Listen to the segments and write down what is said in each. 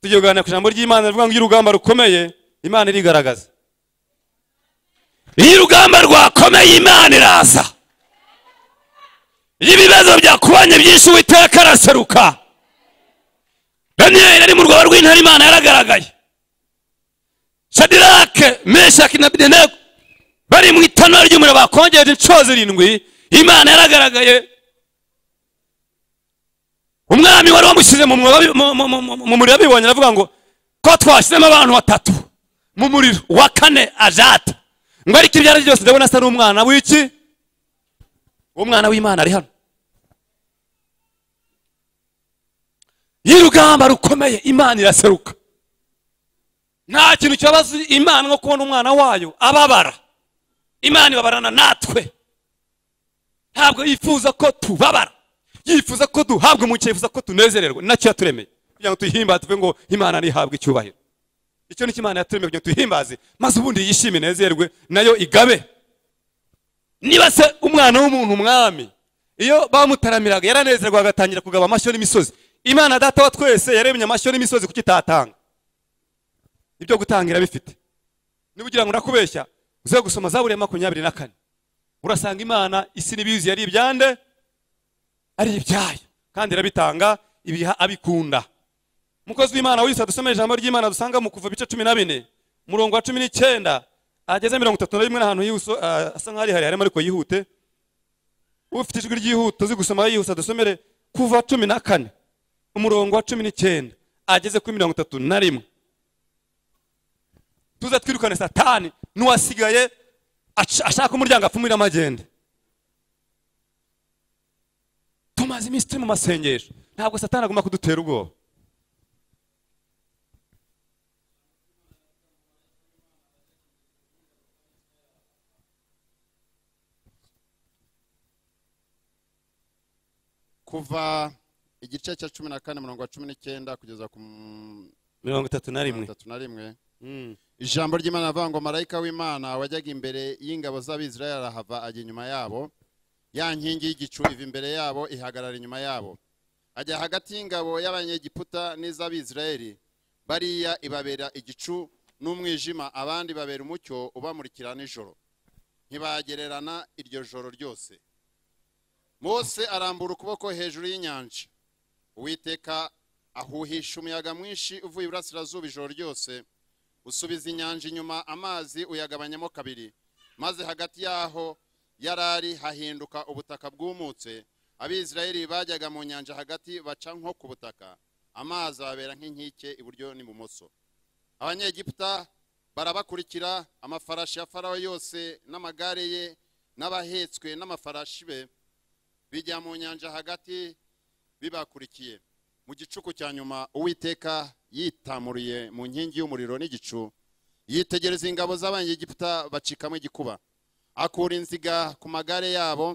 tugiye kuganira ku ijambo ry'imana rivuga ngo iyo urugamba rukomeye imana irigaragaza iyo urugamba rwakomeye imana iraza iyo ibibazo byakubanye byinshi uwiteka araseruka daniyeli ari mu rwaba rw'intare imana yaragaragaye shadirake meshaki na bidenego bari mu itanura ry'umuriro bakongeje inshuro zirindwi imana yaragaragaye umwami wari wamushyize mu mwobo- mu- mu- mu- mu muriro abibonye aravuga ngo ko twashyizemo abantu batatu mu muriro uwa kane ajata ngo ariko ibyo ari byo byose ndabona asa n'umwana w'iki umwana w'imana ari hano y'urugamba rukomeye imana iraseruka nta kintu kibabaza imana nko kubona umwana wayo ababara imana ibabarana natwe ntabwo yifuza ko tubabara yifuza ko duhabwa umucyo yifuza ko tunezererwa ni nacyo yaturemeye kugira ngo tuyihimbaze tuve ngo imana ntihabwe icyubahiro icyo ni cyo imana yaturemeye kugira ngo tuyihimbaze maze ubundi yishime inezerwe nayo igabe niba se umwana w'umuntu umwami iyo bamutaramiraga yaranezerwa agatangira kugaba amashyo n'imisozi imana data wa twese yaremye amashyo n'imisozi kuki itatanga ibyo gutangira bifite niba ugira ngo ndakubeshya uze gusoma zaburi ya makumyabiri na kane urasanga imana isi n'ibizi yari ibyande ari ibyayo kandi irabitanga ibiha abikunda umukozi w'imana wese dusome ijambo ry'imana dusanga mu kuva ibice cumi na bine umurongo wa cumi n'icyenda ageze mirongo itatu na rimwe n'ahantu yihuso ah, asa nk'aho ari harimo ariko yihute ufite ijwi ry'ihuta uzi gusoma yihuse dusomere kuva cumi na kane umurongo wa cumi n'icyenda ageze kuri mirongo itatu na rimwe tuze twirukane satani n'uwasigaye aca- ashaka umuryango apfumurira amagende tumaze iminsi turi mu masengesho ntabwo satani agomba kudutera ubwoba kuva igice cya cumi na kane murongo wa cumi n'icyenda kugeza ku m- mirongo itatu na mirongo rimwe itatu na rimwe Mm. ijambo ry'imana rivuga ngo marayika w'imana wajyaga imbere y'ingabo z'abisirayeli arahava ajya inyuma yabo ya nkingi y'igicu iva imbere yabo ihagarara inyuma yabo ajya hagati y'ingabo y'abanyegiputa n'iz'abisirayeli bariya ibabera igicu n'umwijima abandi babera umucyo ubamurikira nijoro ntibagererana iryo joro ryose mose arambura ukuboko hejuru y'inyanja uwiteka ahuhisha umuyaga mwinshi uvuye iburasirazuba ijoro ryose usubiza inyanja inyuma amazi uyagabanyamo kabiri maze hagati y'aho yarari hahinduka ubutaka bwumutse abisirayeli bajyaga mu nyanja hagati baca nko ku butaka amazi ababera nk'inkike iburyo n'ibumoso abanyegiputa barabakurikira amafarashi ya farawo yose n'amagare ye n'abahetswe n'amafarashi be bijya mu nyanja hagati bibakurikiye mu gicuku cya nyuma uwiteka yitamuriye mu nkingi y'umuriro n'igicu yitegereza ingabo z'abanyegiputa bacikamo igikuba akura inziga ku magare yabo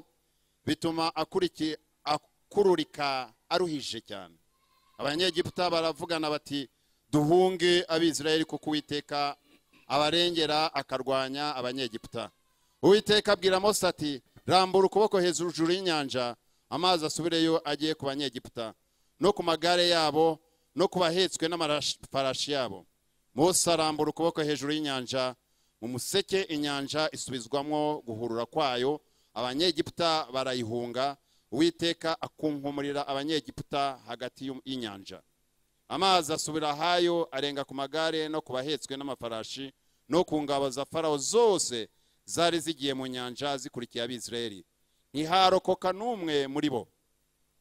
bituma akuriki akururika aruhije cyane abanyegiputa baravugana bati duhunge abisirayeli kuko uwiteka abarengera akarwanya abanyegiputa uwiteka abwira mose ati rambura ukuboko hejuru y'inyanja amazi asubireyo agiye ku banyegiputa no ku magare yabo no ku bahetswe n'amafarashi yabo mose arambura ukuboko hejuru y'inyanja mu museke inyanja isubizwamo guhurura kwayo abanyegiputa barayihunga uwiteka akunkumurira abanyegiputa hagati y'u- y'inyanja amazi asubira ahayo arenga ku magare no ku bahetswe n'amafarashi no ku ngabo za farawo zose zari zigiye mu nyanja zikurikiye abisirayeli ntiharokoka n'umwe muri bo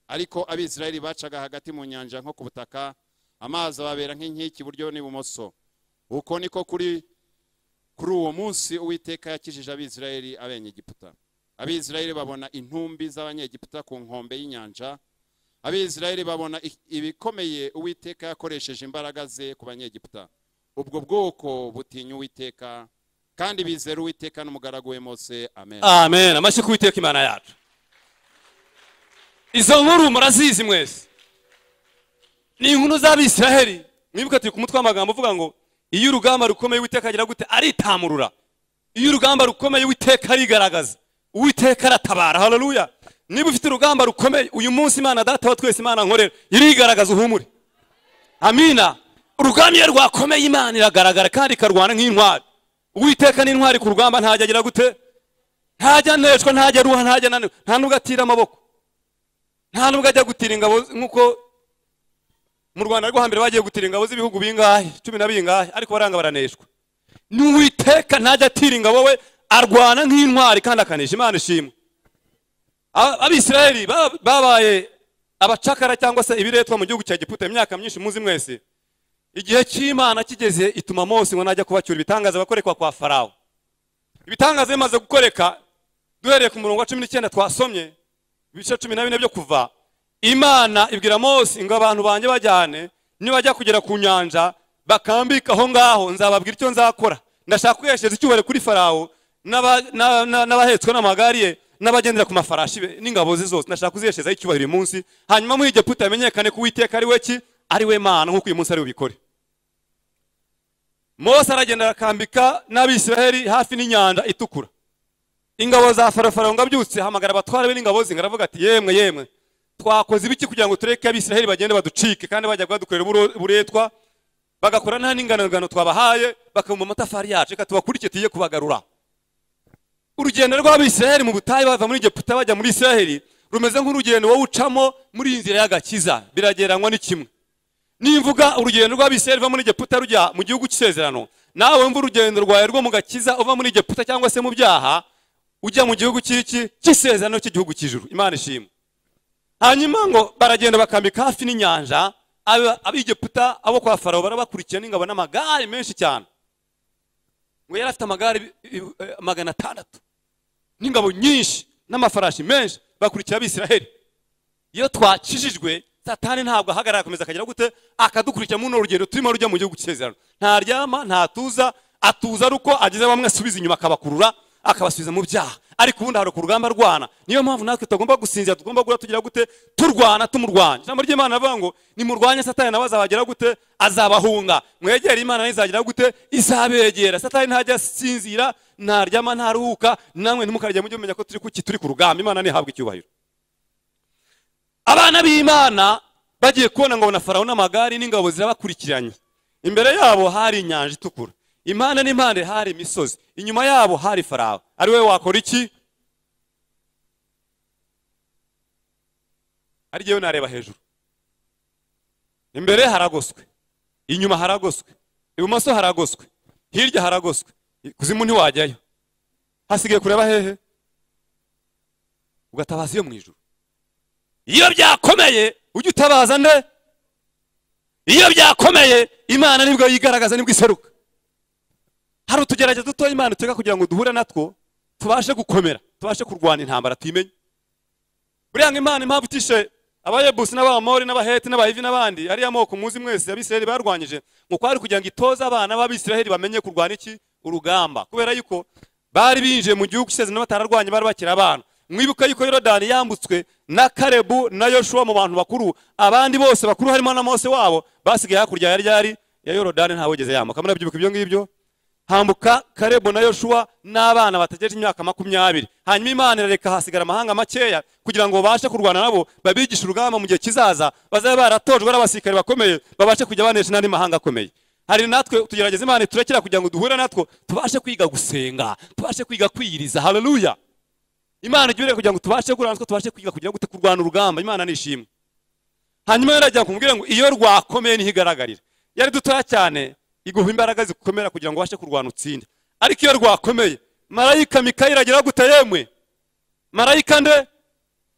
ariko abisirayeli bacaga hagati mu nyanja nko ku butaka amazi ababera nk'inkiki iburyo n'ibumoso uko niko kuri kuri uwo munsi uwiteka yakijije abisirayeli abanyegiputa abisirayeli babona intumbi z'abanyegiputa ku nkombe y'inyanja abisirayeli babona i- ibikomeye uwiteka yakoresheje imbaraga ze ku banyegiputa ubwo bwoko butinya uwiteka kandi bizera uwiteka n'umugaragu we mose amen amen amashyi ku witeka imana yacu izo nkuru murazizi mwese ni inkuru z'abisiraheli mwibuka turi ku mutwe w'amagambo uvuga ngo iyo urugamba rukomeye uwiteka agira gute aritamurura iyo urugamba rukomeye uwiteka arigaragaza uwiteka aratabara haleluya niba ufite urugamba rukomeye uyu munsi imana data wa twese imana nkorera irigaragaza uhumure amina urugamba iyo rwakomeye imana iragaragara kandi ikarwana nk'intwari uwiteka n'intwari ku rugamba ntajya agira gute ntajya neshwa ntajya ruha ntajya nanirwa nta nubwo atira amaboko nta nubwo ajya gutira ingabo nk'uko mu rwanda rwo hambere bagiye gutira ingabo z'ibihugu bingahe cumi na bingahe ariko baranga baraneshwa n'uwiteka ntajya atira ingabo we arwana nk'intwari kandi akanesha imana ishimwe abisirayeli babaye abacakara cyangwa se ibiretwa mu gihugu cya giputa imyaka myinshi muzi mwese igihe cy'imana kigeze ituma mose ngo najya kubacyura ibitangaza bakorekwa kwa farawo ibitangaza bimaze gukoreka duhereye ku murongo wa cumi n'icyenda twasomye ibice cumi na bine byo kuva imana ibwira mose ngo abantu banjye bajyane nibajya kugera ku nyanja bakambika aho ngaho nzababwira icyo nzakora ndashaka kwiheshereza icyubahiro kuri farawo n'abahetswe n'amagare ye n'abagendera ku mafarashi be n'ingabo ze zose ndashaka kuziheshereza icyubahiro uyu munsi hanyuma muri egiputa yamenyekane ko uwiteka ari we ki ari we mana nk'uko uyu munsi ari bubikore mose aragenda arakambika n'abisiraheli hafi n'inyanja itukura ingabo za farafara ngo abyutse hamagara abatwara be n'ingabo ze aravuga ati yemwe yemwe twakoze ibiki kugira ngo tureke abisiraheli bagende baducike kandi bajya kubadukorera uburetwa bagakora nta n'inganagano twabahaye bakabumba amatafari yacu reka tubakurikire tugiye kubagarura urugendo rw'abisiraheli mu butayu bava muri egiputa bajya muri isiraheli rumeze nk'urugendo wowe ucamo muri iyi nzira y'agakiza biragereranywa ni kimwe nimvuga urugendo rw'abisiraheli ruva muri egiputa rujya mu gihugu cy'isezerano nawe wumva urugendo rwawe rwo mu gakiza uva muri egiputa cyangwa se mu byaha ujya mu gihugu cy'iki cy'isezerano cy'igihugu cy'ijuru imana ishimwe hanyuma ngo baragenda bakambika hafi n'inyanja abegiputa abo kwa farawo barabakurikiye n'ingabo n'amagare menshi cyane ngo yari afite amagare magana atandatu n'ingabo nyinshi n'amafarashi menshi bakurikira abisiraheli iyo twakijijwe satani ntabwo ahagarara akomeza akagera gute akadukurikira muri urugendo turimo rujya mu gihugu cy'isezerano ntaryama ntatuza atuza ari uko ageze bamwe asubiza inyuma akabakurura akabasubiza mu byaha ariko ubundi hari urugamba rwana niyo mpamvu natwe tutagomba gusinzira tugomba guhora tugira gute turwana tumurwanya ijambo ry'imana rivuga ngo nimurwanye satani nawe azabagira gute azabahunga mwegere imana nayo izagira gute izabegera satani ntajya asinzira ntaryama ntaruhuka namwe ntimukarya mujye mumenya ko turi kuki turi ku rugamba imana ntihabwe icyubahiro abana b'imana bagiye kubona ngo na farawo n'amagare n'ingabo zirabakurikiranye imbere yabo hari inyanja itukura impande n'impande hari imisozi inyuma yabo hari farawo ari we wakora iki ari njyewe nareba hejuru imbere haragoswe inyuma haragoswe ibumoso haragoswe hirya haragoswe kuzimu ntiwajyayo hasigaye kureba hehe ugatabaza iyo mu ijoro iyo byakomeye ujye utabaza nde iyo byakomeye imana nibwo yigaragaza nibwo iseruka hari utugerageza dutoya imana utega kugira ngo duhure natwo tubashe gukomera tubashe kurwana intambara tuyimenye buriya ngo imana impamvu itishe abayebusi n'abamori n'abaheti n'abahivi n'abandi ariya moko muzi mwese abisiraheli barwanyije ngo kwari kugira ngo itoze abana b'abisiraheli bamenye kurwana iki urugamba kubera yuko bari binjiye mu gihugu cy'isezerano batararwanye bari bakiri abana mwibuka yuko yorodani yambutswe na karebu na yoshuwa mu bantu bakuru abandi bose bakuru harimo na mose wabo basigaye hakurya ya ryari ya yorodani ntawigeze yambuka murabyibuka ibyo ngibyo hambuka karebo na yoshuwa n'abana bategereje imyaka makumyabiri hanyuma imana irareka hasigara amahanga makeya kugira ngo babashe kurwana nabo babigishe urugamba mu gihe kizaza bazaba baratojwe n'abasirikare bakomeye babashe kujya banesha n'andi mahanga akomeye hari natwe tugerageza imana iturekera kugira ngo duhure natwo tubashe kwiga gusenga tubashe kwiga kwiyiriza haleluya imana ijya kugira ngo tubashe guhura natwo tubashe kwiga kugira ngo kurwana urugamba imana nishimwe hanyuma yarajya kumubwira ngo iyo rwakomeye ntigaragarira yari dutoya cyane iguha imbaraga zikomera kugira ngo ubashe kurwana utsinde ariko iyo rwakomeye marayika mikayeli agira gute yemwe marayika nde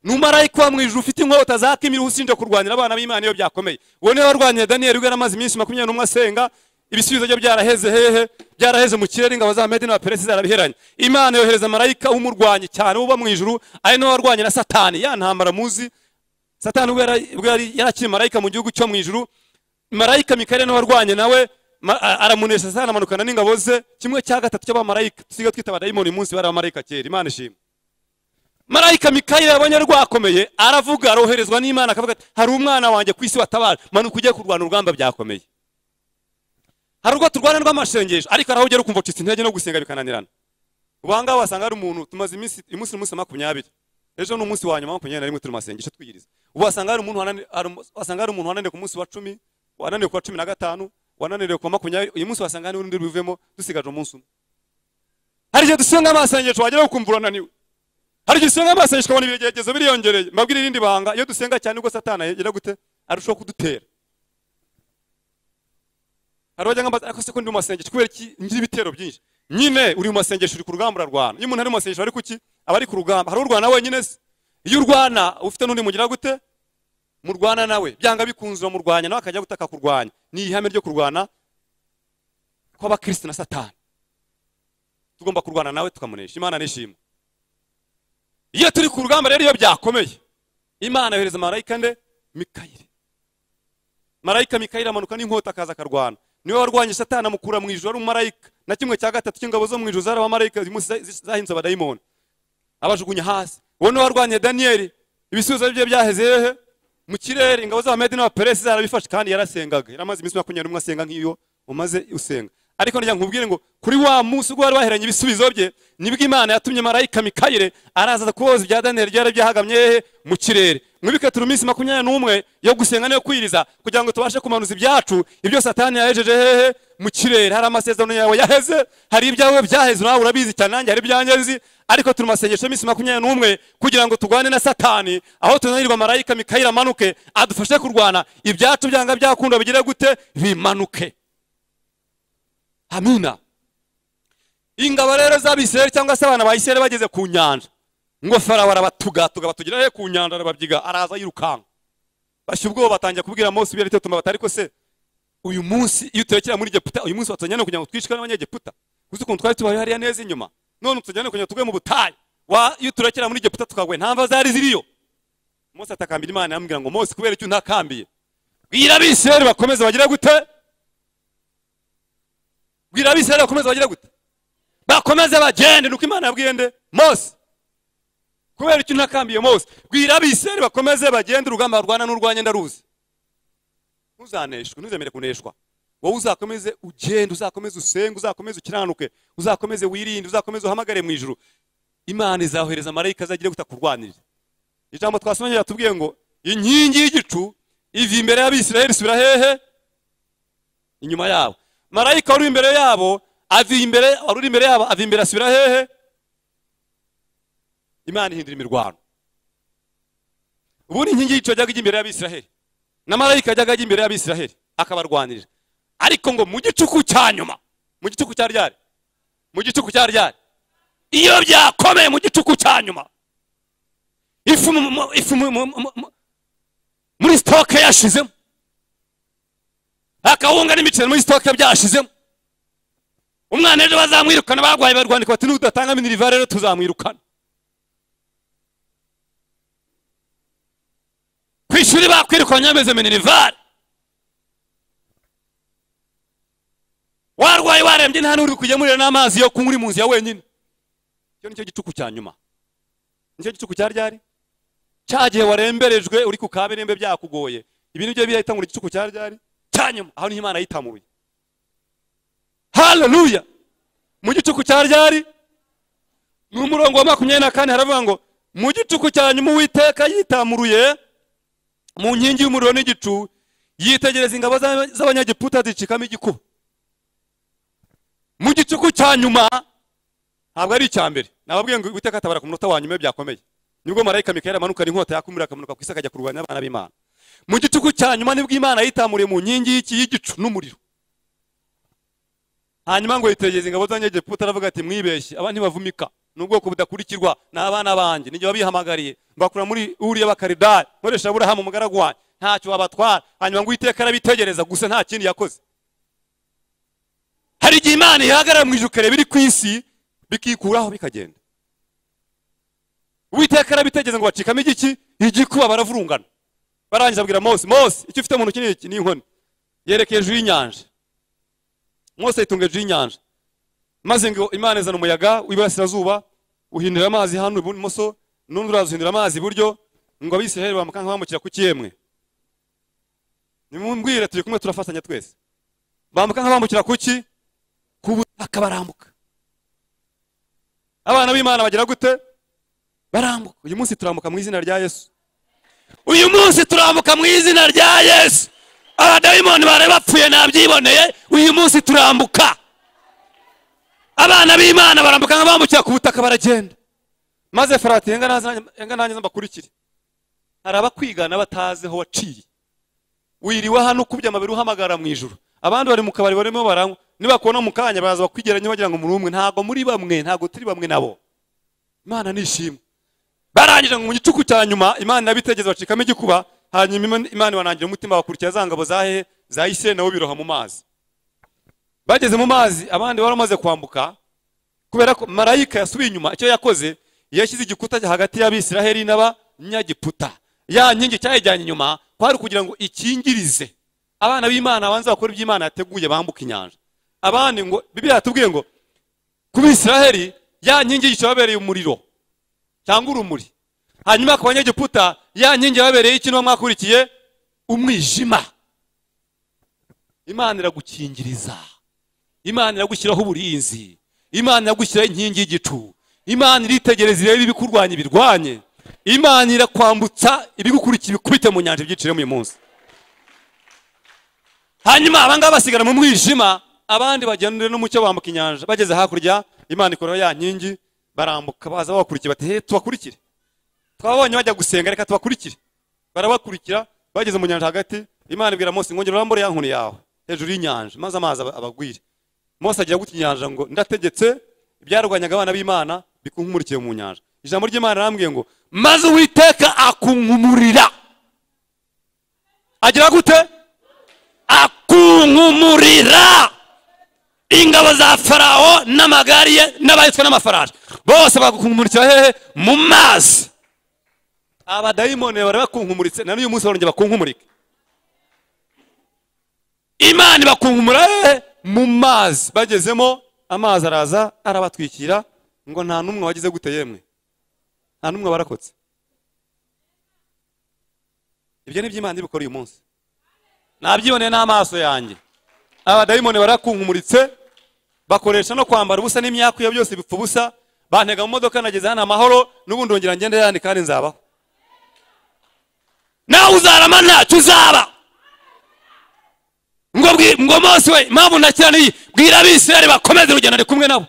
ni umarayika wa mu ijuru ufite inkota zakimira ushinje kurwanira abana b'imana iyo byakomeye uwo niwe warwaniye daniyeli ubwo yari amaze iminsi makumyabiri n'umwe asenga ibisubizo bye byaraheze hehe byaraheze mu kirere ingabo za medi n'abaperesi zarabiheranye imana yohereza marayika w'umurwanyi cyane uba mu ijuru ari nawe warwanye na satani ya ntambara muzi satani ubwo yari yarakiri marayika mu gihugu cyo mu ijuru marayika mikayeli niwe warwanye nawe aramunesha sasa aramanukana n'ingabo ze kimwe cya gatatu cy'abamarayika dusigaye twita abadayimoni umunsi bari abamarayika kera imana ishimwe marayika mikayeli yabonye rwakomeye aravuga aroherezwa n'imana akavuga ati hari umwana wanjye ku isi watabara manuka ugiye kurwana urugamba byakomeye hari urwo turwana rw'amashengesho ariko hari aho ugera ukumva ucitse intege no gusenga bikananirana ubangaba wasanga hari umuntu tumaze iminsi umunsi umunsi makumyabiri ejo ni umunsi wa nyuma makumyabiri na rimwe turi masengesho twiyiriza ubu wasanga hari umuntu wananiwe ku munsi wa cumi wananiwe ku wa cumi na gatanu wananiriwe kuwa makumyabiri uyu munsi wasanga n'urundi rubivemo dusigaje umunsi umwe hari igihe dusanga amasengesho wageraho ukumva urananiwe hari igihe usanga amasengesho ukabona ibigeragezo biriyongereye mbabwire irindi banga iyo dusenga cyane ubwo satana yagira gute arushaho kudutera hari abajya nk'ambaza ariko se ko ndi mu masengesho kubera iki ngira ibitero byinshi nyine uri mu masengesho uri ku rugamba urarwana iyo umuntu ari mu masengesho ari kuki aba ari ku rugamba hari urwana wenyine se iyo urwana ufite n'undi mugira gute murwana nawe byanga bikunze uramurwanya nawe akajya gutaka kurwanya ni ihame ryo kurwana kw'abakirisitu na satani tugomba kurwana nawe tukamunesha imana nishimwe iyo turi ku rugamba rero iyo byakomeye imana yohereza marayika nde mikayire marayika mikayire amanuka n'inkota akaza akarwana niwe warwanya satani amukura mu ijoro umumarayika na kimwe cya gatatu cy'ingabo zo mu ijoro zari abamarayika uyu munsi zahinze abadayimoni abajugunya hasi uwo niwe warwanya daniyeli ibisubizo bye byaheze hehe mu kirere ingabo za medi n'abaperesi zarabifashe kandi yarasengaga yaramaze iminsi makumyabiri n'umwe asenga nk'iyo umaze usenga ariko ngira nkubwire ngo kuri wa munsi ubwo wari waheranye ibisubizo bye nibwo imana yatumye marayika mikayire araza kuboza ibya daniyeli byari byahagamye hehe mu kirere mwibike turi iminsi makumyabiri n'umwe yo gusenga niyo kwiriza kugira ngo tubashe kumanuza ibyacu ibyo satani yahejeje hehe mu kirere hari amasezerano yawe yaheze hari ibyawe byaheze nawe urabizi cyane nanjye hari ibyangezi ariko turi masengesho y'iminsi makumyabiri n'umwe kugira ngo turwane na satani aho tunanirwa marayika mikayire amanuke adufashe kurwana ibyacu byanga byakunda bigire gute bimanuke amina ingabo rero z'abisirayeli cyangwa se abana ba isirayeli bageze ku nyanja ngo farawo arabatugatuga batugira he ku nyanja arababyiga araza yirukanka bashya ubwoba batangira kubwira mose ibyo aricyo tumabata ariko se uyu munsi iyo turekera muri egiputa uyu munsi watujyana kugira ngo twicwe n'abanyegiputa uzi ukuntu twari tubaye hariya neza inyuma none tujyane kugira ngo tugwe mu butayu wa iyo turekera muri egiputa tukagwe nta mva zari ziriyo mose atakambira imana yambwira ngo mose kubera icyo ntakambiye bwira abisirayeli bakomeze bagire gute bwira abisirayeli bakomeze bagire gute bakomeze bagende nuko imana yabwiye nde mose kubera icyo ntakambiye mose bwira abisirayeli bakomeze bagende urugamba rwana n'urwanya ndaruzi ntuzaneshwe ntuzemere kuneshwa wowe uzakomeze ugende uzakomeze usenge uzakomeze ukiranuke uzakomeze wirinde uzakomeze uhamagare mu ijuru imana izahohereza marayika azagire gutakurwanirira ijambo twasomye yatubwiye ngo inkingi y'igicu iva imbere y'abisirayeli isubira hehe inyuma yabo marayika wari imbere yabo ava imbere wari imbere yabo ava imbere asubira hehe imana ihindura imirwano ubundi inkingi y'igicu yajyaga ijya imbere y'abisiraheli na marayika yajyaga ajya imbere y'abisiraheli akabarwanirira ariko ngo mu gicuku cya nyuma mu gicuku cya ryari mu gicuku cya ryari iyo byakomeye mu gicuku cya nyuma ifu ifu muri sitoke yashizemo akawunga n'imiceri muri sitoke byashizemo umwana ejo bazamwirukana barwaye barwandika bati n'udatanga miniriva rero tuzamwirukana ku ishuri bakwirukanye bameze minerivare warwaye warembye nta n'uri kugemurira n'amazi yo kunywa uri mu nzu ya wenyine icyo nicyo gicuku cya nyuma nicyo gicuku cya ryari cya gihe waremberejwe uri ku kabirembe byakugoye ibi nibyo birahita ngo igicuku cya ryari cya nyuma aho niho imana yitamuruye haleluya mu gicuku cya ryari ni umurongo wa makumyabiri na kane haravuga ngo mu gicuku cya nyuma uwiteka yitamuruye mu nkingi y'umuriro n'igicu yitegereza ingabo z'abanyagiputa zicikamo igikuba mu gicuku cya nyuma ntabwo ari icya mbere nababwiye ngo witeka atabara ku munota wa nyuma byakomeye nibwo marayika mikayeli amanuka n'inkota yakumira akamanuka ku isi akajya kurwanya abana b'imana mu gicuku cya nyuma nibwo imana yitamuriye mu nkingi y'iki y'igicu n'umuriro hanyuma ngo yitegereza ingabo z'abanyagiputa aravuga ati mwibeshye aba ntibavumika ni ubwoko budakurikirwa ni abana banjye nijye babihamagariye mbakura muri uriya bakaridari nkoresha aburahamu umugaragu wanjye ntacyo wabatwara hanyuma ngo uwiteka arabitegereza gusa nta kindi yakoze hari igihe imana ihagarara mu ijuru kareba iri ku isi bikikuraho bikagenda uwiteka arabitegereza ngo bacikamo igiki igikuba baravurungana barangiza abwira mose mose icyo ufite mu ntoki ni iki ni inkoni yerekeye hejuru y'inyanja mose yitunga hejuru y'inyanja maze ngo imana izana umuyaga w'iburasirazuba uhindura amazi hano ibumoso n'undi uraza uhindura amazi iburyo ngo abisiraheli bamuka nk'abamukira ku kiyemwe nimumbwire turi kumwe turafatanya twese bambuka nk'abambukira ku ki ku butaka barambuka abana b'imana bagira gute barambuka uyu munsi turambuka mu izina rya yesu uyu munsi turambuka mu izina rya yesu abadayimoni bari bapfuye nabyiboneye uyu munsi turambuka abana b'imana barambuka nka bambukira ku butaka baragenda maze farati enga nanjye mbakurikire hari abakwigana batazi aho waciye wiriwe hano ukubye amabiri uhamagara mu ijoro abandi bari mu kabari barimo baranywa nibakubona mu kanya baraza bakwigeranya bagira ngo muri umwe ntabwo muri bamwe ntabwo turi bamwe nabo imana nishimwe barangije ngo mu gicuku cya nyuma imana bitegeze bacikamo igikuba hanyuma imana ibanangira umutima bakurikira za ngabo za hehe za isirayeli nabo biroha mu mazi bageze mu mazi abandi bari bamaze kwambuka kubera ko marayika yasubiye inyuma icyo yakoze yashyize igikuta hagati y'abisiraheli n'abanyagiputa ya nkingi cyayijyanye inyuma kwari kugira ngo ikingirize abana b'imana abanza bakora ibyo imana yateguye bambuka inyanja abandi ngo bibiliya yatubwiye ngo ku bisiraheli ya nkingi y'icyo yababereye umuriro cyangwa urumuri hanyuma ku banyagiputa ya nkingi yababereye ikintu mwakurikiye umwijima imana iragukingiriza imana iragushyiraho uburinzi imana iragushyiraho inkingi y'igicu imana iritegereza irebe ibikurwanya ibirwanye imana irakwambutsa ibigukurikiye ibikubite mu nyanja ibyiciremo uyu munsi hanyuma abangaba basigara mu mwijima abandi bagendera n'umucyo bambuka inyanja bageze hakurya imana ikoraho ya nkingi barambuka baza babakurikiye bati he tubakurikire twabonye bajya gusenga reka tubakurikire barabakurikira bageze mu nyanja hagati imana ibwira mose ngo ngera urambure ya nkoni yawe hejuru y'inyanja maze amazi abagwire mose agira gutya inyanja ngo ndategetse ibyarwanyaga abana b'imana bikunkumurikiye mu nyanja ijambo ry'imana arambwiye ngo maze uwiteka akunkumurira agira gute akunkumurira ingabo za farawo n'amagare ye n'abahitswe n'amafarashi bose bakunkumurikira hehe mu mazi abadayimoni bari bakunkumuritse na n'uyu munsi barongera bakunkumurike imana ibakunkumura hehe mu mazi bagezemo amazi araza arabatwikira ngo nta n'umwe wagize gute yemwe nta n'umwe barakotse ibyo ni by'imana ibikora uyu munsi nabyiboneye n'amaso yanjye abadayimoni barakunkumuritse bakoresha no kwambara ubusa n'imyakuya byose bipfa ubusa bantega mu modoka nageze hano amahoro n'ubundi wongera ngende yandi kandi nzabaho nawe uzarama ntacyo uzaba ngo ngo mose we impamvu ntakira niyi bwira abisirayeli bakomeze urugendo ari kumwe nabo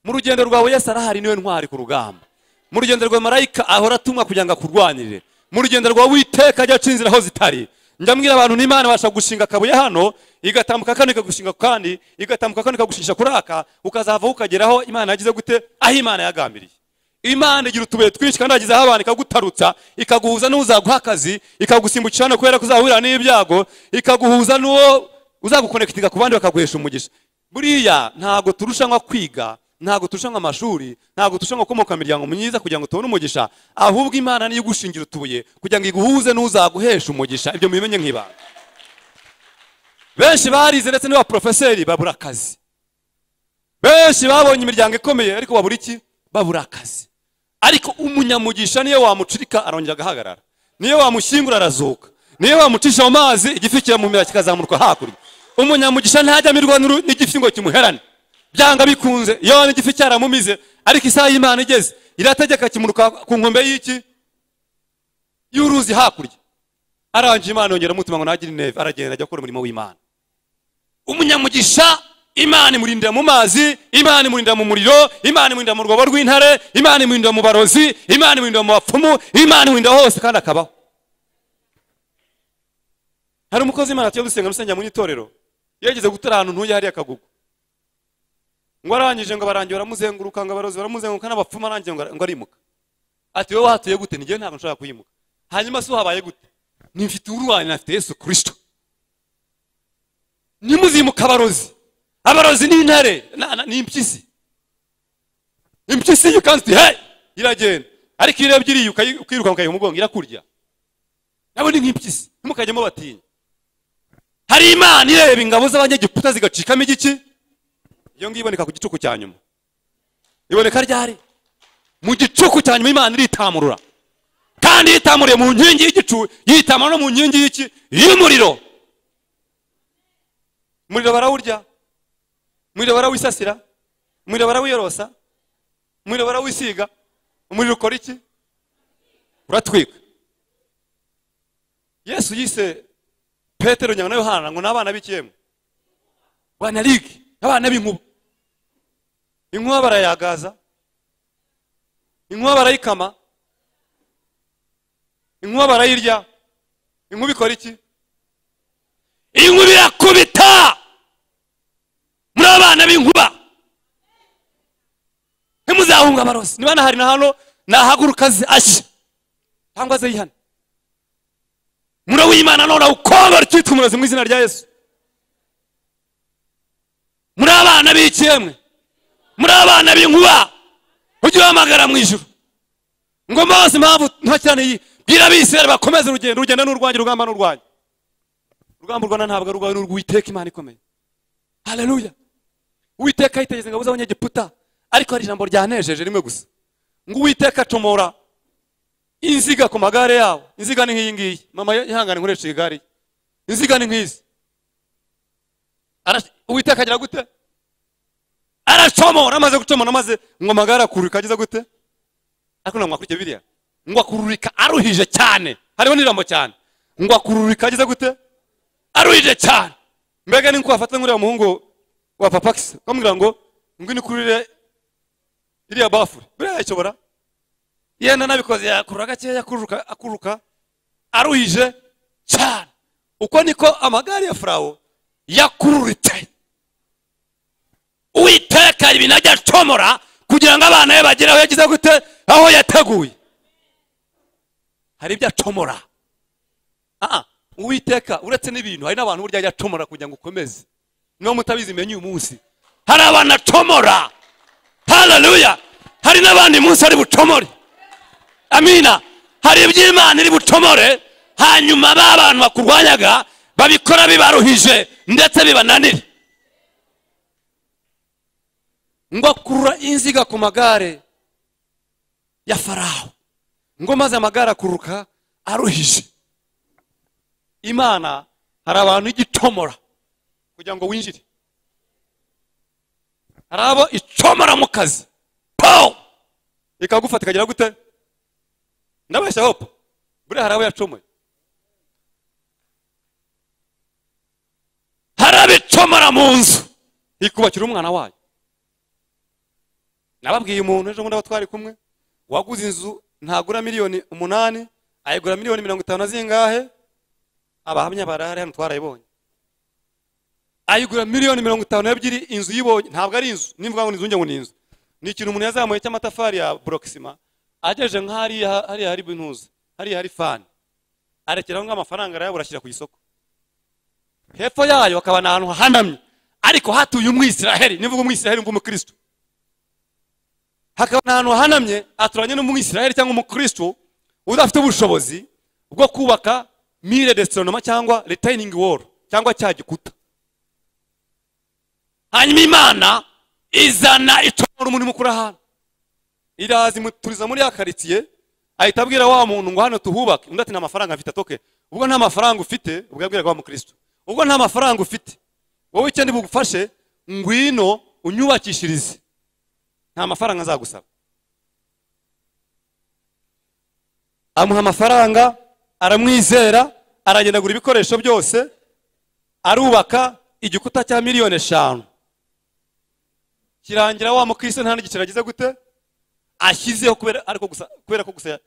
mu rugendo rwawe yesu arahari niwe ntwari ku rugamba mu rugendo rwa marayika ahora atumwa kugira ngo akurwanirire mu rugendo rwawe witeka ajya acinzira aho zitari ndambwira abantu n'imana ibasha gushinga akabuye hano igatambuka kano ikagushinga ku kandi igatambuka kano ikagushinja kuri aka ukazavaho ukageraho imana yagize gute aho imana yagambiriye imana igira utubuye twinshi kandi yagize aho abantu ikagutarutsa ikaguhuza n'uzaguha akazi ikagusimbukira hano kubera ko uzahurira n'ibyago ikaguhuza n'uwo uzagukonekitinga ku bandi bakaguhesha umugisha buriya ntabwo turushanwa kwiga ntabwo turushanwa amashuri ntabwo turushanwa gukomoka mu miryango myiza kugira ngo tubone umugisha ahubwo imana niyo igushingira utubuye kugira ngo iguhuze n'uzaguhesha umugisha ibyo mubimenye nk'ibanga benshi barize ndetse n'abaporofeseri babura akazi benshi babonye imiryango ikomeye ariko babura iki babura akazi ariko umunyamugisha niyo wamucirika arongera agahagarara niyo wamushyingura arazuka niyo wamucisha mu mazi igifi kiramumira kikazamurwa hakurya umunyamugisha ntajya amirwa n'igifi ngo kimuherane byanga bikunze iyo n'igifi cyaramumize ariko isaha y'imana igeze irategeka kimuruka ku nkombe y'iki y'uruzi hakurya arangije imana yongera umutima ngo ntagire intebe aragenda ajya gukora umurimo w'imana umunyamugisha imana imurindira mu mazi imana imurindira mu muriro imana imurindira mu rwobo rw'intare imana imurindira mu barozi imana imurindira mu bapfumu imana imurindira hose kandi akabaho hari umukozi w'imana tuyo dusenga rusengera mu itorero yageze gutera ahantu ntuye hariya akagugu ngo arangije ngo abarangiye baramuzenguruka ngo abarozi baramuzenguruka n'abapfumu arangije ngo arimuka ati wowe wahatuye gute ngewe ntabwo nshobora kuyimuka hanyuma si uhabaye gute nimfite urwanyu nafite yesu kirisito nimuzimuka abarozi abarozi n'intare ni impyisi impyisi iyo ukanze uti hey iragenda ariko iyo urebye iriya ukiruka ukayiha umugongo irakurya nabo ni nk'impyisi ntimukajyemo batinya hari imana ireba ingabo z'abanyagiputa zigacikamo igiki iyo ngiyo iboneka ku gicuku cya nyuma iboneka ryari mu gicuku cya nyuma imana iritamurura kandi yitamuriye mu nkingi y'igicu yitamura no mu nkingi y'iki y'umuriro umuriro barawurya umuriro barawisasira umuriro barawiyorosa umuriro barawisiga umuriro ukora iki uratwika yesu yise petero nyanga na yohana ngo ni abana b'ikiyemu banarige abana b'inkuba inkuba barayagaza inkuba barayikama inkuba barayirya inkuba ikora iki inkuba irakubita muri abana b'inkuba ntimuzahunga amarozi niba nahari na hano nahaguruka ashya cyangwa ze yihane muri w'imana none ukobora icyitwa umurozi mu izina rya yesu muri abana b'ikemwe muri abana b'inkuba ujye uhamagara mu ijoro ngo mbabaze impamvu nto cyane iyi bwira abisirayeli bakomeze urugendo urugendo ni urwanjye urugamba ni urwanjye urugamba urwana ntabwo ari urwawe ni urw'uwiteka imana ikomeye haleluya uwiteka yitegeze ingabo z'abanyegiputa ariko hari ijambo ryanejeje rimwe gusa ngo uwiteka acomora inziga ku magare yabo inziga ni nk'iyi ngiyi mama ihangane nkoresha iyi gare inziga ni nk'izi uwiteka agira gute aracomora amaze gucomora maze ngo amagare akururika ageze gute ariko ntabwo mwakurikiye biriya ngo akururika aruhije cyane hariho n'ijambo cyane ngo akururika ageze gute aruhije cyane mbega ni nko wafata nk'uriya muhungu wa papa kisa ukamubwira ngo ngwino ukurire iriya bafure buriya yayishobora yenda nabikoze yakurura gakeya akururuka akururuka aruhije cyane uko niko amagare ya furawo yakururitse uwiteka ibintu ajya acomora kugira ngo abana be bagere aho yagize gute aho yateguye hari ibyo acomora uwiteka uretse n'ibintu hari n'abantu burya ajya acomora kugira ngo ukomeze niba mutabizi menye uyu munsi hari abantu acomora hararuya hari n'abandi munsi ari bucomore amina hari iby'imana iri bucomore hanyuma ba bantu bakurwanyaga babikora bibaruhije ndetse bibananira ngo akurura inziga ku magare ya farawo ngo maze amagare akururuka aruhije imana hari abantu igitomora kugira ngo winjire hari abo icomora mu kazi pawu ikagufata ikagira gute ndabeshya hopo buriya hari abo yacomoye hari abicomora mu nzu ikubakira umwana wayo nababwiye umuntu ejo bundi aba twari kumwe waguze inzu ntagura miliyoni umunani ayigura miliyoni mirongo itanu na zingahe abahamya barahari hano twarayibonye ayigura miliyoni mirongo itanu n'ebyiri inzu yibonye ntabwo ari inzu nimvuga ngo ni inzu njye ngo ni inzu ni ikintu umuntu yazamuye cy'amatafari ya borokisima agejeje nk'ahariya hariya hari bintuza hariya hari fani arekeraho nk'amafaranga arayabura ashyira ku isoko hepfo yayo hakaba ni ahantu hahanamye ariko hatuye umwisiraheli nivuga umwisiraheli mva umukristo hakaba ni ahantu hahanamye aturanye n'umwisiraheli cyangwa umukristo udafite ubushobozi bwo kubaka mire resitonoma cyangwa retayiningi woro cyangwa cya gikuta hanyuma imana izana icomora umuntu mukuru ahantu iraza imuturiza muri ya karitsiye ahita abwira wa muntu ngo hano tuhubake undi ati nta mafaranga mfite atoke ubwo nta mafaranga ufite ubwo yabwiraga wa mukristo ubwo nta mafaranga ufite wowe icyenda bugufashe ngwino unyubakishirize nta mafaranga azagusaba amuha amafaranga aramwizera aragenda agura ibikoresho byose arubaka igikuta cya miliyoni eshanu kirangira wa mukristo nta n'igiciro agize gute ashyizeho kubera ariko gusa kubera ko gusa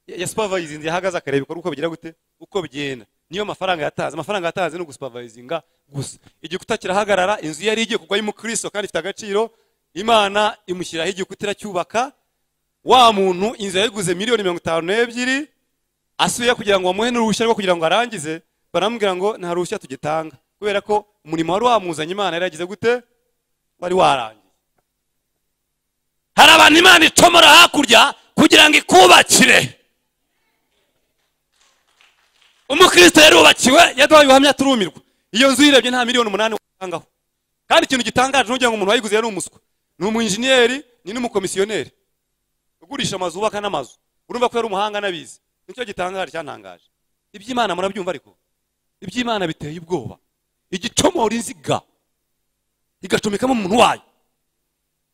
yasupervayizinze yahagaze akareba ibikorwa uko bigira gute uko bigenda niyo mafaranga yatanze amafaranga yatanze ni ugusupervayizinga gusa igikuta kirahagarara inzu yari igiye kugwa y'umukristo kandi ifite agaciro imana imushyiraho igikuta iracyubaka wa muntu inzu yayiguze miliyoni mirongo itanu n'ebyiri asuye kugira ngo bamuhe n'uruhushya rwo kugira ngo arangize baramubwira ngo nta ruhushya tugitanga kubera ko umurimo wari wamuzanye imana yari yagize gute wari warangiye hari abantu imana icomora hakurya kugira ngo ikubakire umukristo yarubakiwe yaduhaye ubuhamya turumirwa iyo nzu uyirebye nta miliyoni umunani watangaho kandi ikintu gitangaje ni ngo umuntu wayiguze yari umuswa ni umwinjiniyeri ni n'umukomisiyoneri ugurisha amazu wubaka n'amazu urumva ko yari umuhanga n'abizi nicyo gitangaje cyantangaje iby'imana murabyumva ariko iby'imana biteye ubwoba igicomora inziga igacomekamo umuntu wayo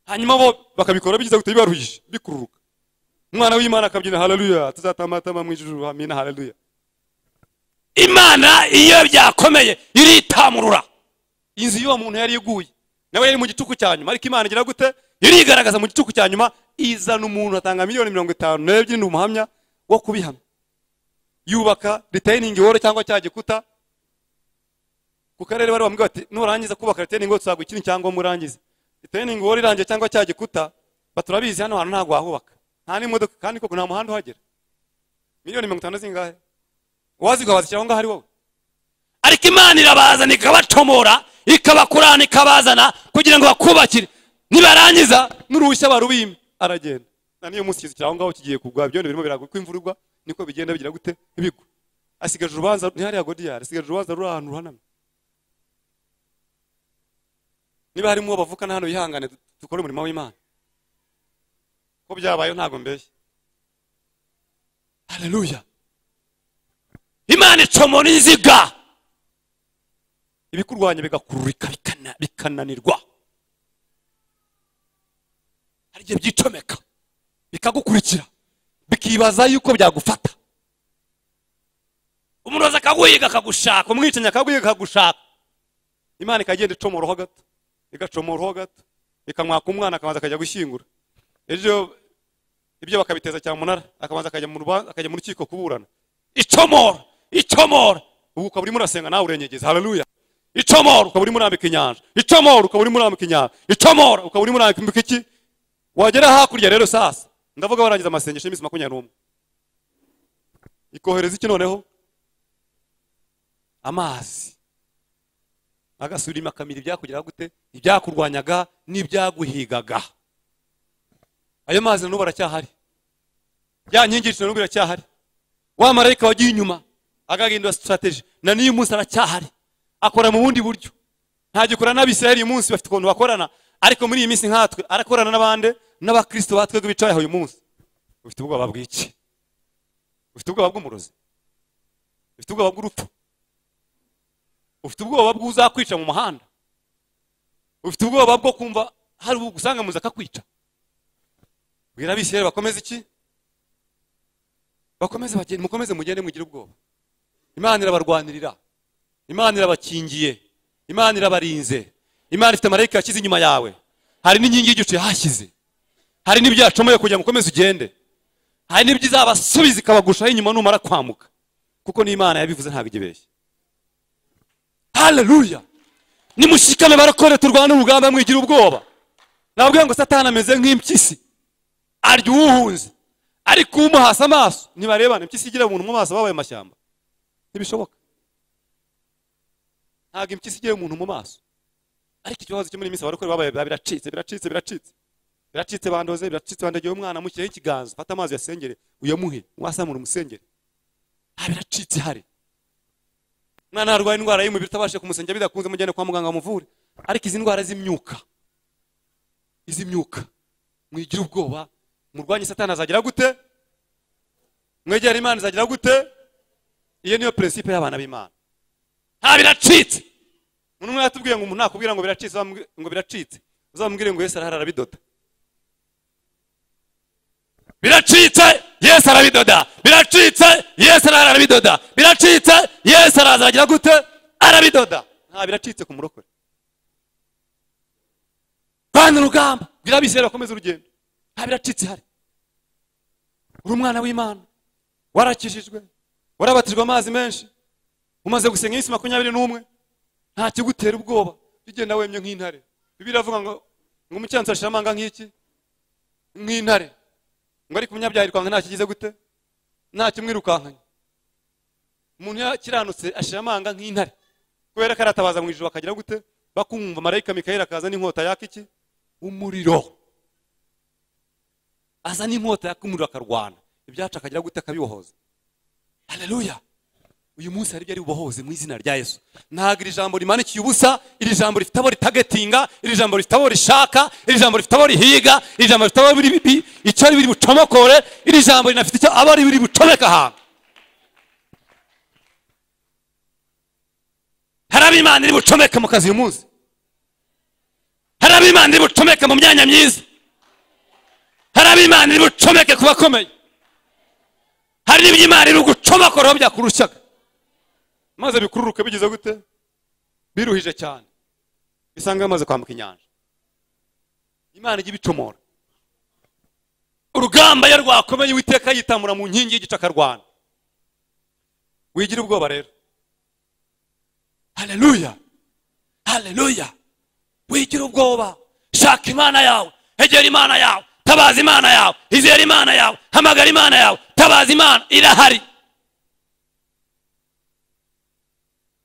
hanyuma bo bakabikora bigize gute bibaruhije bikururuka umwana w'imana akabyina haleluya tuzatambatama mu ijuru amina haleluya imana iyo byakomeye iritamurura inzu y'uwo muntu yari iguye nawe yari mu gicuku cya nyuma ariko imana igira gute irigaragaza mu gicuku cya nyuma izana umuntu atanga miliyoni mirongo itanu n'ebyiri ni umuhamya wo kubihamya yubaka riteyiningi woro cyangwa cya gikuta ku karere bari bamubwira bati nurangiza kubaka riteyiningi woro tuzaguha ikintu cyangwa murangize riteyiningi woro irangiye cyangwa cya gikuta baturabizi hano hantu ntabwo wahubaka nta n'imodoka kandi koko nta muhanda uhagera miliyoni mirongo itanu zingahe uwazigaba zishyira aho ngaho ari wowe ariko imana irabazana ikabacomora ikabakurana ikabazana kugira ngo bakubakire nibarangiza n'uruhushya barubimba aragenda na n'iyo munsi kizikira aho ngaho kigiye kugwa ibyondo birimo biragwa uko imvura igwa niko bigenda bigira gute bigwa asigaje urubanza ntihariya godiyari asigaje urubanza ruri ahantu ruhanamye niba harimo uwo bavukana hano yihangane dukore umurimo w'imana ko byabayeho ntabwo mbeshye hareruya imana icomora inziga ibikurwanya bigakururika bikananirwa hari igihe byicomeka bikagukurikira bikibaza yuko byagufata umurozi akaguhiga akagushaka umwicanyi akaguhiga akagushaka imana ikagenda icomoroho gato igacomoroho gato ikamwaka umwana akabanza akajya gushyingura ejo ibyo bakabiteza cyamunara akabanza akajya mu rukiko kuburana icomora icomora ubu ukaba urimo urasenga nawe urengegeza hararuya icomora ukaba urimo urambika inyanja icomora ukaba urimo urambika inyanja icomora ukaba urimo urambika iki wagera hakurya rero sasa ndavuga warangiza amasengesho y'iminsi makumyabiri n'umwe ikohereza iki noneho amazi agasubirima akamira ibyakugeraho gute ibyakurwanyaga n'ibyaguhigaga ayo mazi na n'ubu aracyahari ya nkingi y'iciro n'ubu iracyahari wa marayika wagiye inyuma agahindura sitarateji na n'iyo munsi aracyahari akora mu bundi buryo ntagikora n'abisirayeli uyu munsi bafite ukuntu bakorana ariko muri iyi minsi nkatwe arakorana n'abandi n'abakristo batwebwe bicaye aho uyu munsi ufite ubwoba bw'iki ufite ubwoba bw'umurozi ufite ubwoba bw'urupfu ufite ubwoba bw'uzakwica mu muhanda ufite ubwoba bwo kumva hari usanga muzi akakwica bwira abisirayeli bakomeze iki bakomeze bagende mukomeze mugende mugire ubwoba imana irabarwanirira imana irabakingiye imana irabarinze imana ifite amarayika yashyize inyuma yawe hari n'inkingi y'igicu yahashyize hari n'ibyo yacomoye kugira ngo ukomeze ugende hari n'ibyo izabasubiza ikabagushaho inyuma numara kwamuka kuko n'imana yabivuze ntabwo igibeshye haleluya nimushikame barakore turwana urugamba mwigira ubwoba nababwira ngo satani ameze nk'impyisi arya uwuhunze ariko umuhasa amaso ntibarebane impyisi igira umuntu mu maso babaye amashyamba ntibishoboka ntabwo impyisi igira umuntu mu maso ariko ikibazo cyo muri minsi abarokore babaye biracitse biracitse biracitse biracitse bandoze biracitse bandagiye umwana mushyiraho ikiganza fata amazi uyasengere uyamuhe wasamura umusengere aha biracitse hari umwana arwaye indwara y'umubiri utabashije kumusengera bidakunze mujyane kwa muganga bamuvure ariko izi ndwara z'imyuka izi myuka mwigira ubwoba murwanye satani azagira gute mwegera imana izagira gute iyo niyo prinsipe y'abana b'imana aha biracitse umuntu yatubwiye ngo umuntu nakubwira ngo biracitse ngo biracitse uzamubwire ngo yesu arahari arabidoda biracitse yesu arabidoda biracitse yesu arahari arabidoda biracitse yesu araza agira gute arabidoda nta biracitse ku murokore rwanda urugamba bwira abisirayeli bakomeze urugendo nta biracitse hari uri umwana w'imana warakijijwe warabatijwe amazi menshi umaze gusenga iminsi makumyabiri n'umwe nta kigutera ubwoba bigenda wemye nk'intare bibiri iravuga ngo ngo umukiranutsi arashira amanga nk'iki nk'intare ngo ariko umunyabyaha yirwanga nta kigize gute nta kimwirukankanye umuntu yakiranutse ashira amanga nk'intare kubera ko aratabaza mu ijoro akagira gute bakumva marayika mikayeli akaza n'inkota yaka iki umuriro aza n'inkota yaka umuriro akarwana ibyacu akagira gute akabibohoza haleluya uyu munsi hari ibyo ari bubohoze mu izina rya yesu ntabwo iri jambo rimanikiye ubusa iri jambo rifite abo ritagetinga iri jambo rifite abo rishaka iri jambo rifite abo rihiga iri jambo rifite abo icyo biri bucomokore iri jambo rinafite icyo abo biri bucomeka ahantu hari ab'imana iri bucomeka mu kazi uyu munsi hari ab'imana iri bucomeka mu myanya myiza hari ab'imana iri bucomeke ku bakomeye hari n'ibyo imana iri gucomokora aho byakurushaga maze bikururuka bigize gute biruhije cyane bisanga bamaze kwambuka inyanja imana ijya ibicomora urugamba ye rwakomeye uwiteka yitamura mu nkingi y'igice akarwana wigira ubwoba rero haleluya haleluya wigira ubwoba shaka imana yawe egera imana yawe tabaza imana yawe izera imana yawe hamagara imana yawe tabaza imana irahari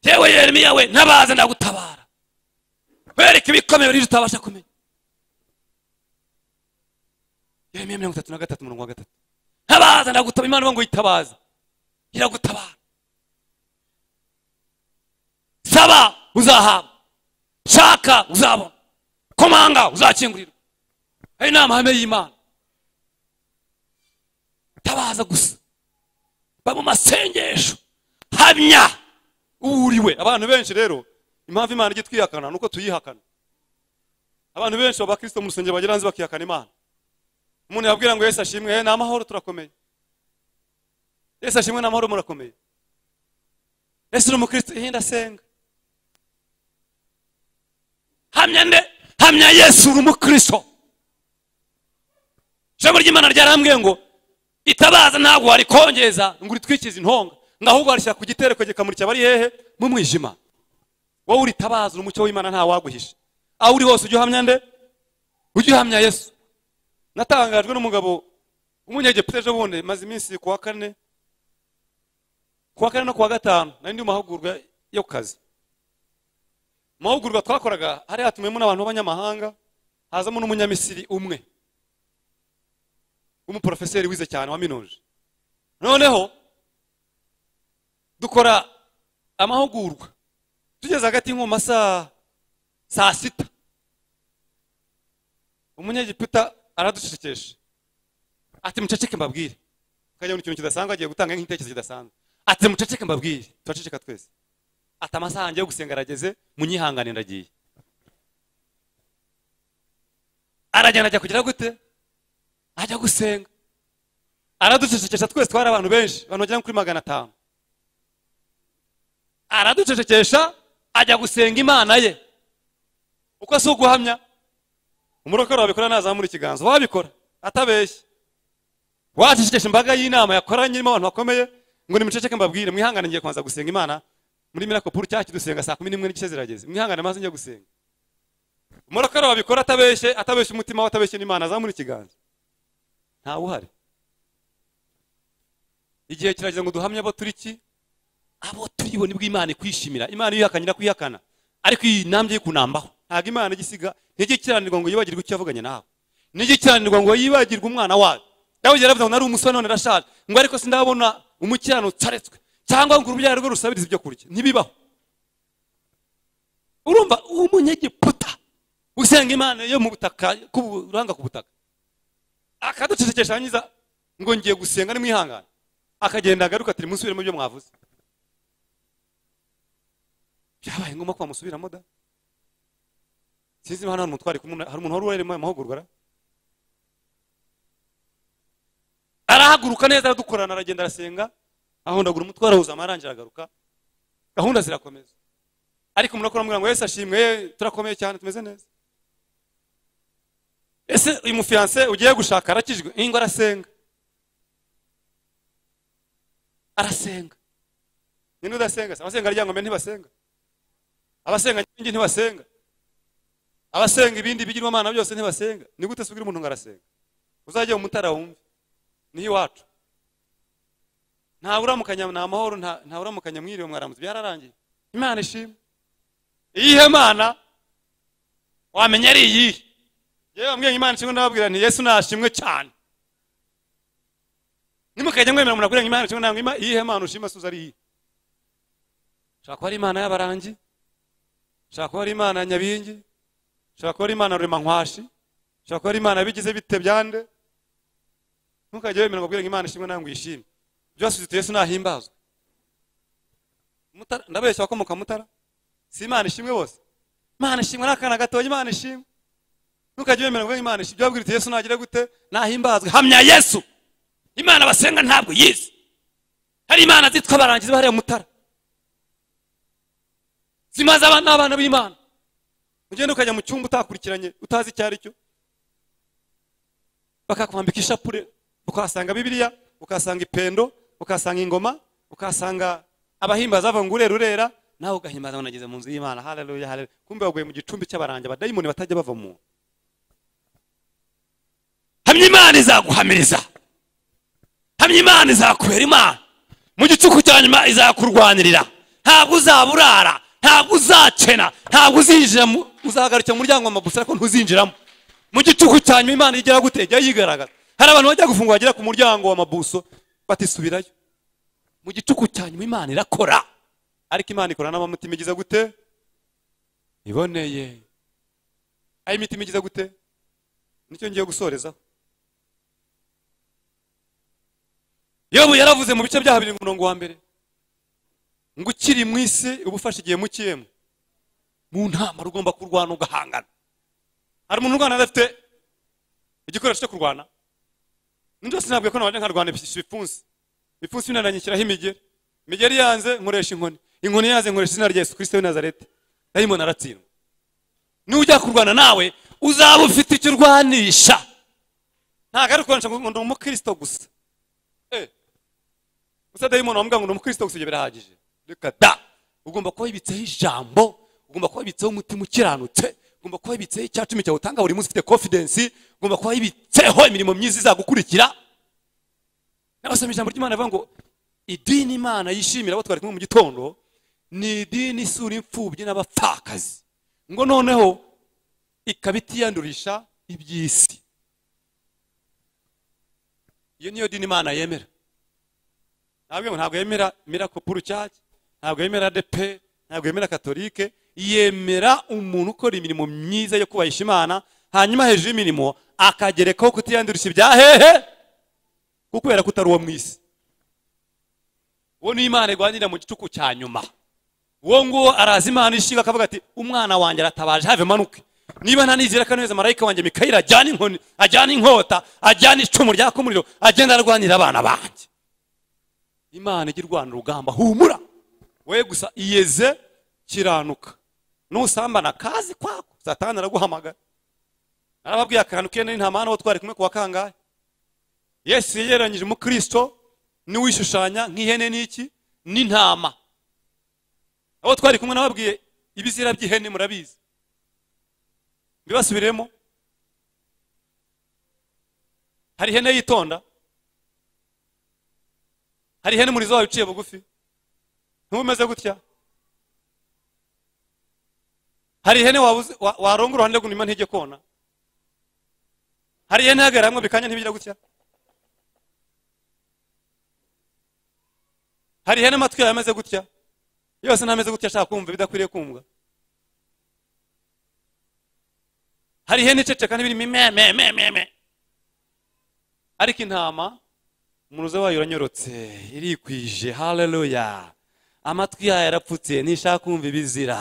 yewe yeremiya we ntabaze ndagutabara wereke ibikomeye rero utabasha kumenya yeremiya mirongo itatu na gatatu murongo wa gatatu ntabaze ndagutabara imana ivuga ngo yitabaza iragutabara saba uzahabwa shaka uzabona komanga uzakingurirwa ayo ni amahame y'imana tabaza gusa ba mu masengesho hamya uriwe abantu benshi rero impamvu imana ijya twihakana ni uko tuyihakana abantu benshi abakristo mu rusengero bagera hanze bakihakana imana umuntu yabwira ngo yesu ashimwe ni amahoro turakomeye yesu ashimwe ni amahoro murakomeye yesu ni umukristo ihinda asenga hamya nde hamya yesu uri umukristo ijambo ry'imana ryarambwiye ngo itabaza ntabwo warikongeza ngo uritwikize intonga ngo ahubwo warishyira ku gitereko gikamurikira abari hehe mu mwijima wowe uritabaza umucyo w'imana nta waguhisha aho uri hose ujye uhamya nde ujye uhamya yesu natangajwe n'umugabo w'umunyegiputa ejo bundi maze iminsi ku wa kane ku wa kane no ku wa gatanu nari ndi mu mahugurwa yo ku kazi mu mahugurwa twakoraga hari hatumiyemo n'abantu b'abanyamahanga hazamo n'umunyamisiri umwe w'umuporofeseri wize cyane wa minoje noneho dukora amahugurwa tugeze hagati nko mu masaha saa sita umunyegiputa araducecekesha ati muceceke mbabwire akajya mu kintu kidasanzwe agiye gutanga nk'igitekerezo kidasanzwe ati muceceke mbabwire turaceceka twese ati amasaha yanjye yo gusenga arageze munyihangane ndagiye aragenda ajya kugira gute ajya gusenga araducecekesha twese twari abantu benshi abantu bagera kuri magana atanu araducecekesha ajya gusenga imana ye uko si uguhamya umurokore wabikora nazamura ikiganza wabikora atabeshye wacecekesha imbaga y'inama yakoranye irimo abantu bakomeye ngo nimuceceke mbabwire mwihangane ngiye kubanza gusenga imana muri mirakopuru cyangwa kidusenga saa kumi n'imwe n'igice zirageze mwihangane maze njye gusenga umurokore wabikora atabeshye atabeshye umutima we atabeshye n'imana azamura ikiganza ntawe uhari igihe kirageze ngo duhamye abo turi ki abo turibona ibwo imana ikwishimira imana yihakanye irakwihakana ariko iyi ntambwe yo kunambaho ntabwo imana igisiga nijye kiranirwa ngo yibagirwe icyo yavuganye nawe nijye kiranirwa ngo yibagirwe umwana wawe dawidi yaravuze ngo nari umusore none arashaje ngo ariko sindabona umukiranutsi aretswe cyangwa ngo urubyaro rwe rusabirize ibyo kurya ntibibaho urumva umunyegiputa usenga imana yo mu butaka uranga ku butaka akaducecekesha hangiza ngo ngiye gusenga nimwihangane akagenda agaruka ati musubiremo ibyo mwavuze byabaye ngombwa ko bamusubiramo da sinzi niba hano hari umutwari kumwe hari umuntu wari urimo amahugurwa arahaguruka neza aradukorana aragenda arasenga ahondagura umutwe arahuza amarangira aragaruka gahunda zirakomeza ariko umuntu akora ngo wese ashimwe turakomeye cyane tumeze neza ese uyu mufiyanse ugiye gushaka arakijwe ingo arasenga arasenga nyine udasenga se abasenga aryangombe ntibasenga abasenga nyingi ntibasenga abasenga ibindi bigirwamana byose ntibasenga ni gute subwira umuntu ngo arasenga uzajya mu mutara wumve niho iwacu nta uramukanya ni amahoro nta uramukanya mwiriwe mwaramutse byararangiye imana ishimwe iyihe mana wamenya ari iyihe yewe wambwiye imana ishimwe ndababwira nti yesu nashimwe cyane nimukajya mwemera umuntu akurenganya imana ishimwe ntabwo iyihe mana ushima suza ari iyihe ushobora kuba ari imana y'abarangi ushobora kuba ari imana ya nyabingi ushobora kuba ari imana ya ruremanwashi ushobora kuba ari imana yabigize bite byande ntukajye wemera ngo ubwire imana ishimwe nawe ngo uyishime byose uzita yesu nahimbazwe ndabeshya abakomoka mutara si imana ishimwe bose imana ishimwe n'akana gatoya imana ishimwe ntukajye wemera ngo imana ishimwe byabwira uti yesu nagira gute nahimbazwe hamya yesu imana basenga ntabwo yizi hari imana zitwa abarangizi hariya mutara zimaze abana n'abana b'imana ugenda ukajya mu cyumba utakurikiranye utazi icyo ari cyo bakakwambika ishapure ukahasanga bibiliya ukahasanga ipendo ukahasanga ingoma ukahasanga abahimbaza bavuga ngo urera urera nawe ugahimbaza ngo nageze mu nzu y'imana haleluya haleluya kumbe baguye mu gicumbi cy'abaranje abadayimoni batajya bava mu hamya imana izaguhamiriza hamya imana izakubera imana mu gicuku cya nyuma izakurwanirira ntabwo uzaba urara ntabwo uzakena ntabwo uzinjira uzahagarukira umuryango w'amabusa ariko ntuzinjiramo mu gicuku cya nyuma imana igera gute jya yigaragaza hari abantu bajya gufungura bagera ku muryango w'amabuso batisubirayo mu gicuku cya nyuma imana irakora ariko imana ikora n'amamutima igize gute iboneye aho imitima igize gute nicyo ngiye gusorezaho yobu yaravuze mu bice bya habiri umurongo wa mbere ngo ukiri mu isi uba ufashe igihe mukiyemo mu ntambaro ugomba kurwana ugahangana hari umuntu urwana adafite igikoresho cyo kurwana n'inzu yose ntabwo ko nabanje nkarwana ibipfunsi ibipfunsi binaranyishyiraho imigeri imigeri yanze nkoresha inkoni inkoni yanze nkoresha izina rya yesu kirisito w'i nazareti dayimoni aratsindwa nujya kurwana nawe uzaba ufite icyo urwanisha ntabwo ari kurwanisha ngo ni umukirisito gusa gusa dayimoni wamuga ngo ni umukirisito gusa ibyo birahagije reka da ugomba kuba wibitseho ijambo ugomba kuba wibitseho umutima ukiranutse ugomba kuba wibitseho icya cumi cyawe utanga buri munsi ufite kofidensi ugomba kuba wibitseho imirimo myiza izagukurikira n'abasoma ijambo ry'imana rivuga ngo idini imana yishimira abo twari kumwe mu gitondo ni idini isura imfubyi n'abapfakazi ngo noneho ikaba itiyandurisha iby'isi iyo niyo dini imana yemera ntabwo ntabwo yemera mirakopuru cyake ntabwo yemera adepe ntabwo yemera katolike yemera umuntu ukora imirimo myiza yo kubahisha imana hanyuma hejuru y'imirimo akagerekaho kutiyandurisha ibya hehe kubera ko utari uwo mu isi uwo ni imana irwanirira mu gicuku cya nyuma uwo nguwo araza imana ishinga akavuga ati umwana wanjye aratabaje have manuke niba ntanizera ko neza marayika wanjye mikayira ajyana inkoni ajyana inkota ajyana icumu ryaka umuriro agenda arwanira abana banjye imana ijya irwana urugamba humura we gusa iyeze kiranuka nusambana kazi kwako satani araguhamagara arababwiye akantu kene nta mwana wo twari kumwe kuwa kangahe yesu yegeranyije umukristo n'uwishushanya nk'ihene n'iki n'intama abo twari kumwe nababwiye ibizira by'ihene murabizi mbibasubiremo hari ihene yitonda hari ihene umurizo wawe uciye bugufi ntubumeze gutya hari ihene waronga uruhande rw'inyuma ntijye kona hari ihene ihagarara hamwe bikanya ntibigira gutya hari ihene amatwi yawe ameze gutya yose ntameze gutya ashaka kumva ibidakwiriye kumva hari ihene iceceka n'ibirimo imememememe ariko intama umuruzo wayo uranyorotse irikwije haleluya amatwi yayo arapfutse ntishaka kumva ibizira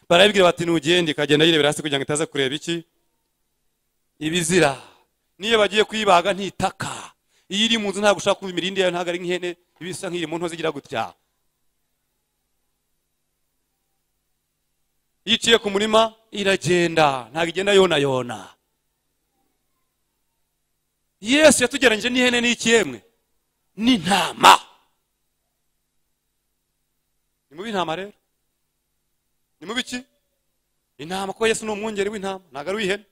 barabibwira bati ntugende ikagenda yirebera hasi kugira ngo itaza kureba iki ibizira niyo bagiye kuyibaga ntitaka iyo iri mu nzu ntabwo ushaka kumva imirindi yayo ntabwo ari nk'ihene ibisa nk'iri mu nto zigira gutya yiciye ku murima iragenda ntabwo igenda yona yona yesu yatugeranyije n'ihene n'ikiyemwe n'intama ni mubi intama rero ni mubi iki intama kuko yesu ni umwungeri w'intama ntabwo ari uw'ihene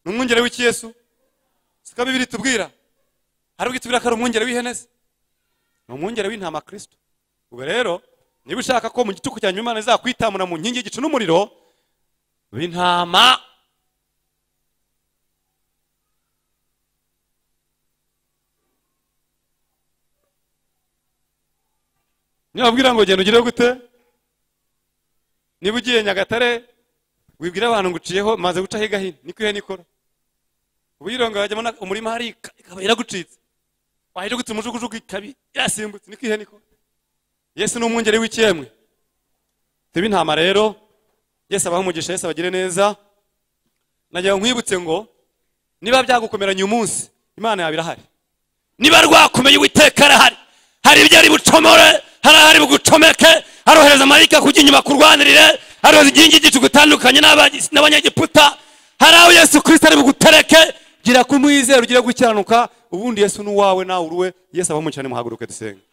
ni umwungeri w'iki yesu siko bibiri tubwira hari ubwo itubwira ko ari umwungeri w'ihene se ni umwungeri w'intama kirisito ubu rero niba ushaka ko mu gicuku cya nyuma imana izakwitamura mu nkingi y'igicu n'umuriro w'intama nibabwira ngo genda ugire gute niba ugiye nyagatare wibwira abantu ngo uciyeho maze guca hirya hino niko ihe nikora ubu yironga hajyamo umurima hari ikaba iragucitse wahita gutse umujugujugu ikaba irasimbutse niko ihe nikora yesu ni umwungeri w'ikemwe tuba intama rero yesu abaha umugisha yesu abagire neza nagira nkwibutse ngo niba byagukomeranye umunsi imana yawe irahari niba rwakomeye uwiteka arahari hari ibyo ari bucomore hariya hari bugucomeke harohereza marayika kujya inyuma kurwanirire harohereza inkingi y'igicu gutandukanye n'aba- n'abanyegiputa hari aho yesu kirisita ari bugutereke gira kumwizera ugire gukiranuka ubundi yesu n'uwawe nawe uruwe yesu abamucyane muhaguruke dusenge